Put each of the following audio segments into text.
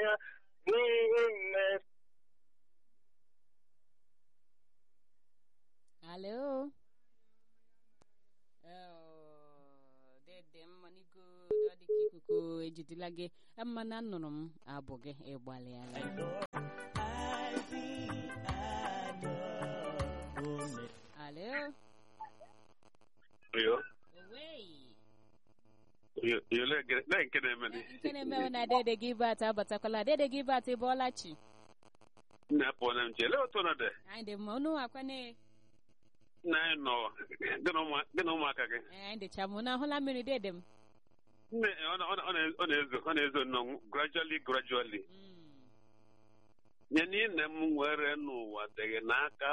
ya n'ihi mme Alo. Oh, dede mmanigo dọdị ka ikuku ejidela gị mana anụrụ m abụ gị ịgbalịala alo Yo, owei yo, yo, le, le nke na-eme ni. nke na-emewe na dede gị bat abatakwala dede gị bat bọọla chi Nna pọ na mche, le otu na de. anyị dị mma unu akwane Na anyị nọ, gị na ụmụ- gị na ụmụaka gị. anyị dịcha mụ na ahụla mmiri dede m Nne, ọ na- ọ na- ọ na- ọ na-ezo, ọ na-ezo nnọọ gradually, gradually. Mm. Nye niile m nwere n'ụwa dịghị n'aka.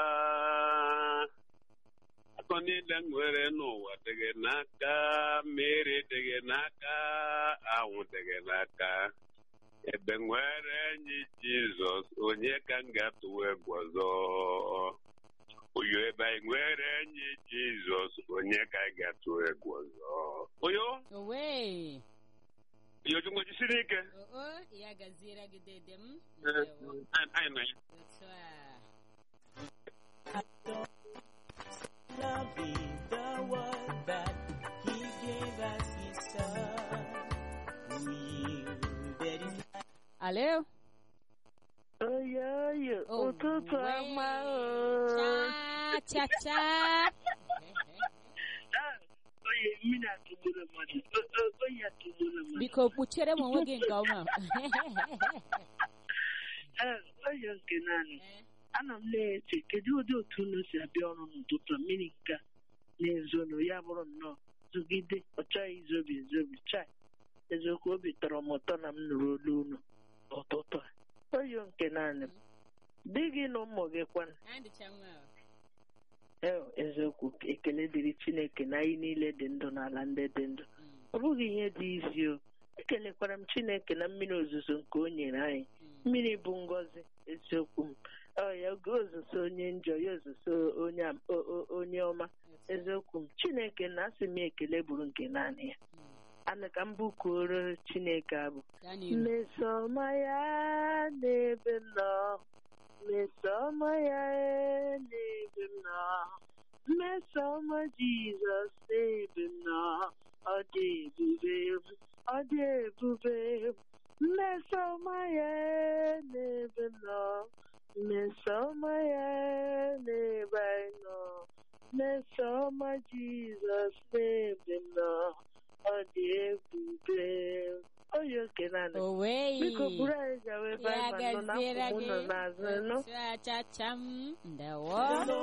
Akọ niile m nwere n'ụwa dịghị n'aka. Mmiri dịghị n'aka. Anwụ dịghị n'aka. Ebe nwere enyi Jizọs, onye ka m ga-atụwa egwu ọzọ? Oyo ebe anyị nwere enyi Jizọs, onye ka anyị ga-atụwa egwu ọzọ? Oyo, owei oyo chukwu jisiri ike. oo ya gaziere gị dede m Eh, Ndewo. Anyị anyị nọ ya. otu a loving the world that He gave us His Son. Will there is alo oyoyo Oh, ụtụtụ ọma wee. cha cha cha oye mmiri atụgburu mmadụ O- o- oyi atụgburu mmadụ biko kpuchere m onwe gị nke ọma Ee, oyi nke naanị ana m na-eche kedu ụdị otu unu si abịa ọrụ n'ụtụtụ a? mmiri nke a na-ezonu ya bụrụ nnọọ zụgide ọ chọghị izobi ezobi chai eziokwu obi tọrọ m ụtọ na m nụrụ olu unu ụtụtụ a oyi nke naanị m di gị na ụmụ gị kwana anyị dịcha mma o. ee eziokwu ekele dịrị chineke na anyị niile dị ndụ n'ala ndị dị ndụ Mm, ọ bụghị ihe dị izi o ekelekwara m chineke na mmiri ozuzo nke o nyere anyị mm. mmiri bụ ngọzi eziokwu m ọ ya oge ozuzo onye njọ ya ozuzo onye am- o- o- onye ọma Otu a. eziokwu m chineke na asị m ekele bụrụ nke naanị ya Mm. ana ka m bụkuoro chineke abụ Gaa n'ihu. mmesoma ya n'ebe m nọ mmesoma ya n'ebe m nọ mmesoma jizọs n'ebe m nọ ọ dị ebube ọ dị ebube mmesoma ya n'ebe m nọ mmesoma ya n'ebe anyị nọ mmesoma jizọs n'ebe m nọ ọ dị ebube oyi oke naanị owei biko buru anyị gawa ebe ya anyị ma nọ gaziere n'akụkụ gị ụlọ n'azụ nụ otu a cha cha m ndewo